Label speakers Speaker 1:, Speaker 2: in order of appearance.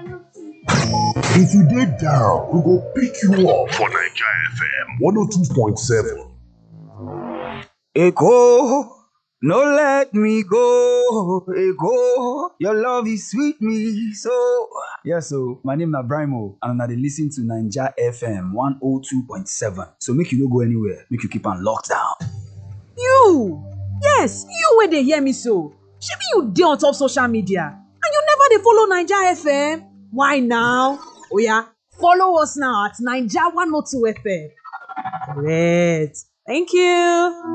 Speaker 1: If you dey down, we go pick you up for Naija FM 102.7.
Speaker 2: Eko, no let me go. Eko, your love is sweet me so. Yes, so my name na Brimo, and una dey listen to Naija FM 102.7. So make you no go anywhere, make you keep am locked down.
Speaker 3: You! Yes, you wey dey hear me so. Shebi you dey on top social media and you never dey follow Naija FM? Why now? Oya, follow us now at Naija 102 FM. Correct. Thank you.